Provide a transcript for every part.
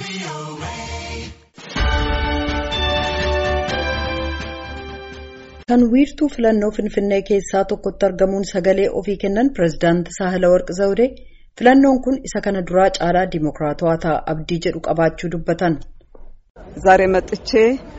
Kan wiirtuu filannoo Finfinnee keessaa tokkotti argamuun sagalee ofii kennan pireezidaantii Saahilawarqi Zawudee filannoon kun isa kana duraa caalaa diimokiraatawaa ta'a abdii jedhu qabaachuu dubbatan. ዛሬ መጥቼ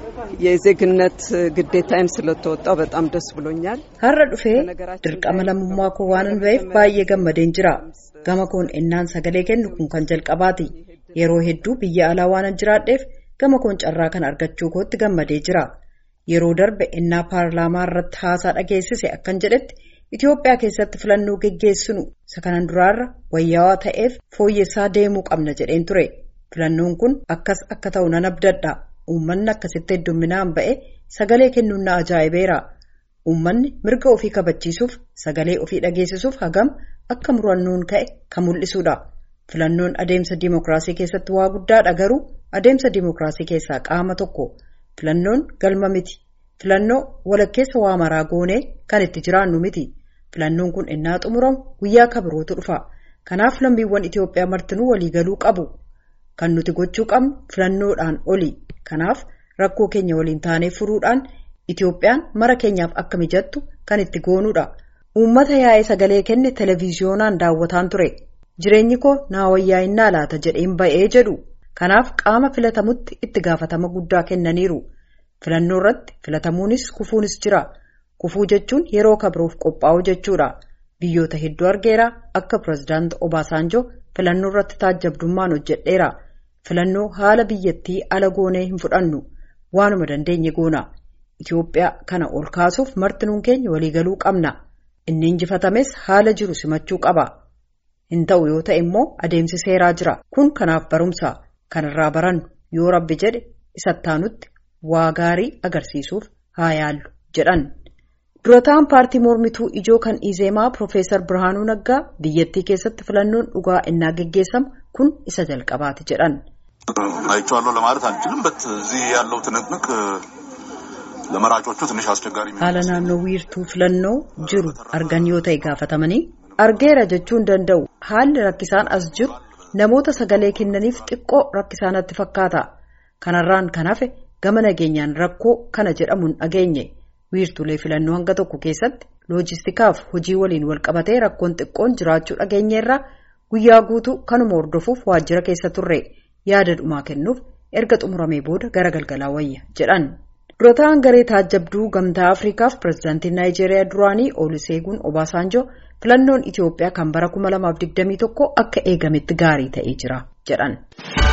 የዜግነት ግዴታዬን ስለተወጣው በጣም ደስ ብሎኛል። Har'a dhufee dirqama lammummaa koo waanan ba'eef baay'ee gammadeen jira. Gama koon ennaan sagalee kennu kun kan jalqabaati. Yeroo hedduu biyya alaa waanan jiraadheef gama koon carraa kan argachuu kootti gammadee jira. Yeroo darbe ennaa paarlaamaa irratti haasaa dhageessise akkan jedhetti Itoophiyaa keessatti filannoo geggeessinu isa kanan duraarra wayyaawaa ta'eef fooyyessaa deemuu qabna jedheen ture. Filannoon kun akkas akka ta'u nan abdadha. Uummanni akkasitti heddumminaan ba'e sagalee kennuun na ajaa'ibeera. Uummanni mirga ofii kabachiisuuf sagalee ofii dhageessisuuf hagam akka murannoon ka'e kan mul'isudha. Filannoon adeemsa diimokiraasii keessatti waa guddaadha garuu adeemsa diimokiraasii keessaa qaama tokko. Filannoon galma miti. Filannoo walakkeessa waa maraa goonee kan itti jiraannu miti. Filannoon kun innaa xumuramu guyyaa kabirootu dhufa. Kanaaf lammiiwwan Itoophiyaa martinuu waliigaluu qabu. Kan nuti gochuu qabnu filannoodhaan oli. Kanaaf rakkoo keenya waliin taanee furuudhaan Itoophiyaan mara keenyaaf akka mijattu kan itti goonudha. Uummata yaa'ee sagalee kenne televiziyoonaan daawwataan ture. Jireenyi koo naa wayyaa'inaa laata jedheen ba'ee jedhu. Kanaaf qaama filatamutti itti gaafatama guddaa kennaniiru. Filannoo irratti filatamuunis kufuunis jira. Kufuu jechuun yeroo kabiroof qophaa'u jechuudha. Biyyoota hedduu argeera akka pireezidaanti Obaasanjoo filannoo irratti taajjabdummaan hojjedheera. Filannoo haala biyyattii ala goonee hin fudhannu. Waanuma dandeenye goona. Itoophiyaa kana ol kaasuuf martinuun keenya waliigaluu qabna. Inni injifatames haala jiru simachuu qaba. Hin ta'u yoo ta'e immoo adeemsi seeraa jira. Kun kanaaf barumsa. Kanarraa barannu yoo rabbi jedhe isattaanutti waa gaarii agarsiisuuf haa yaallu jedhan. Durataan paartii mormituu ijoo kan Izeemaa Profeesar Birhaanuu Naggaa biyyattii keessatti filannoon dhugaa innaa geggeessamu kun isa jalqabaati jedhan. አይቼዋለሁ ለማለት አልችልም በት እዚህ ያለው ትንቅንቅ ለመራጮቹ ትንሽ አስቸጋሪ Haala naannoo wiirtuu filannoo jiru argan yoo ta'e gaafatamanii argeera jechuu hin danda'u haalli rakkisaan as jiru namoota sagalee kennaniif xiqqoo rakkisaanatti fakkaata. Kanarraan kan hafe gama nageenyaan rakkoo kana jedhamuun dhageenye. wiirtulee filannoo hanga tokko keessatti loojistikaaf hojii waliin walqabatee rakkoon xiqqoon jiraachuu dhageenyeerraa guyyaa guutuu kanuma hordofuuf waajjira keessa turre yaada dhumaa kennuuf erga xumuramee booda gara galgalaa wayya jedhan. durataan garee taajjabduu gamtaa afriikaaf pireezidaantii naayijeeriyaa duraanii oluseeguun obaasaanjoo filannoon itiyoophiyaa kan bara 2021 akka eegametti gaarii ta'ee jira jedhan.